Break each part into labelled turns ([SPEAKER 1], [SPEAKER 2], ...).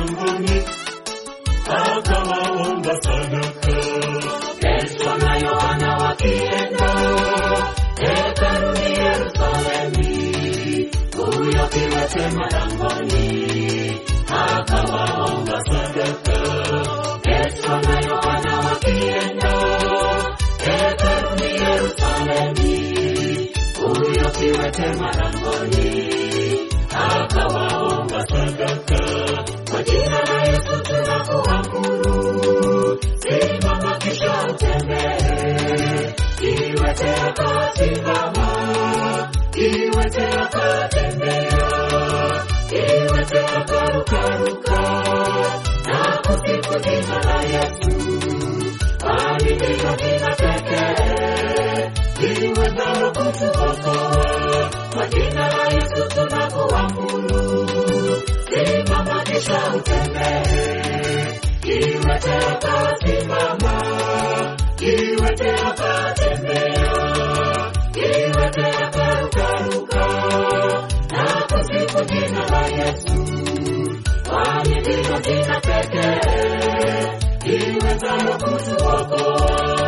[SPEAKER 1] langoni, akawaomba sadaka.
[SPEAKER 2] Petro na Yohana wakienda hekaluni Yerusalemi, huyo kiwete malangoni akawaomba sadaka. Petro na Yohana wakienda hekaluni Yerusalemi, huyo kiwete malangoni akawaomba sadaka. Kwa jina la Yesu tunakuamuru, simama kisha utembee. Kiwete akasimama, kiwete akatembea, kiwete akarukaruka na kusifu jina la Yesu, kwani ndilo jina pekee liwezalo kutuokoa. Kwa jina la Yesu tunakuamuru, simama kisha utembee. Kiwete akasimama, kiwete akatembea, kiwete akarukaruka na kusifu jina la Yesu, kwani ndilo jina pekee liwezalo kutuokoa.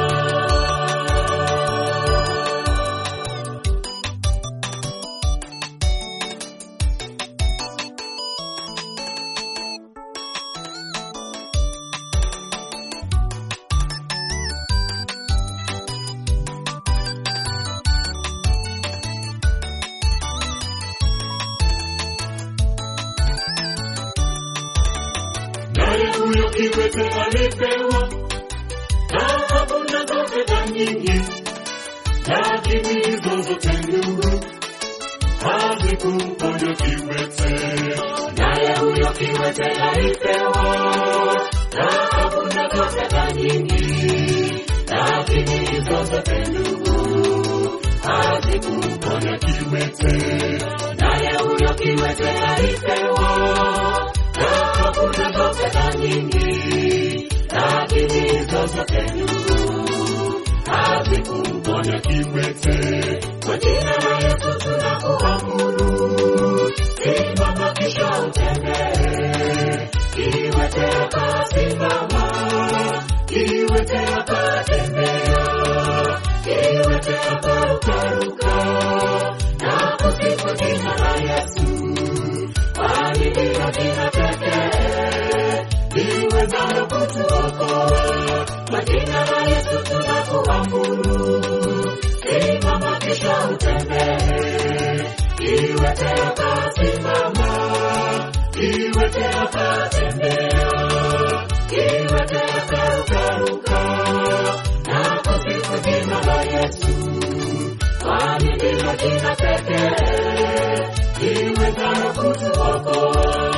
[SPEAKER 1] Naye huyo kiwete alipewa dhahabu na fedha nyingi, lakini hizo zote ndugu hazikumponya kiwete.
[SPEAKER 2] naye huyo kiwete alipewa dhahabu na fedha nyingi, lakini hizo zote ndugu hazikumponya
[SPEAKER 1] Kiwete
[SPEAKER 2] naye huyo kiwete alipewa dhahabu na fedha nyingi, lakini hizo zote ndugu hazikumponya
[SPEAKER 1] kiwete
[SPEAKER 2] Kwa jina la Yesu tunakuamuru, simama kisha utembee. Kiwete akasimama, kiwete akatembea, kiwete akarukaruka na kusifu jina la Yesu, kwani ndilo jina pekee liwezalo kutuokoa. Kwa jina la Yesu tunakuamuru, simama kisha utembee. Kiwete akasimama, kiwete akatembea, kiwete akarukaruka na kusifu jina la Yesu, kwani ndilo jina pekee liwezalo kutuokoa.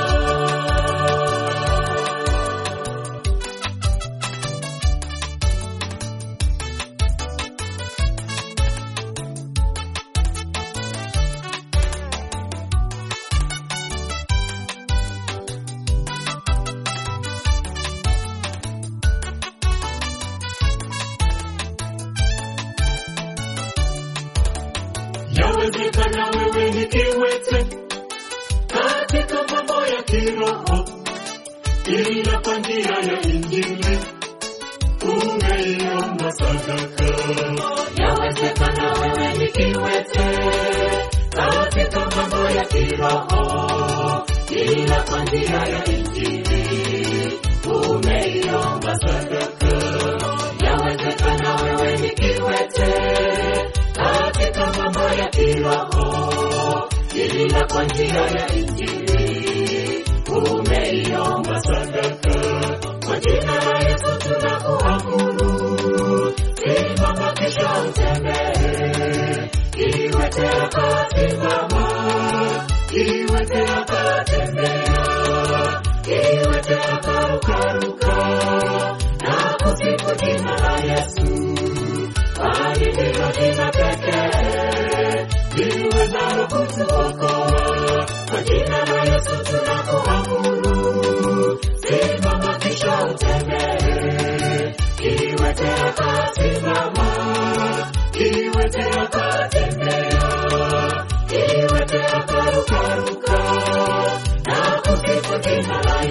[SPEAKER 1] Yawezekana wewe ni kiwete katika mambo ya kiroho, ila kwa njia ya Injili umeiomba sadaka.
[SPEAKER 2] Yawezekana wewe ni kiwete katika mambo ya kiroho, ila kwa njia ya Injili umeiomba sadaka. Yawezekana wewe ni kiwete katika mambo ya kiroho, ila kwa njia ya Injili umeiomba
[SPEAKER 1] Sadaka
[SPEAKER 2] kwa jina la Yesu tunakuamuru, simama kisha utembee. Kiwete akasimama, kiwete akatembea, kiwete akarukaruka na kusifu jina la Yesu, kwani ndilo jina pekee liwezalo kutuokoa. Kwa jina la Yesu tunakuamuru, simama kisha utembee. Kiwete akasimama, kiwete akatembea, kiwete akarukaruka na kusifu jina la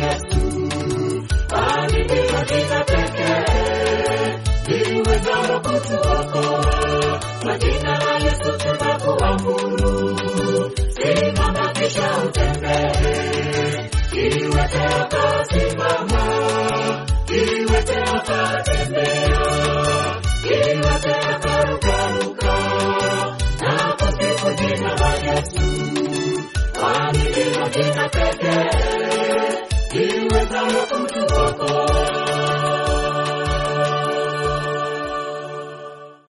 [SPEAKER 2] kutuokoa. Kwa jina la Yesu tunakuamuru, simama kisha utembee. Kiwete akasimama, kiwete akatembea, kiwete akarukaruka, na kusifu jina la Yesu, kwani ndilo jina pekee liwezalo kutu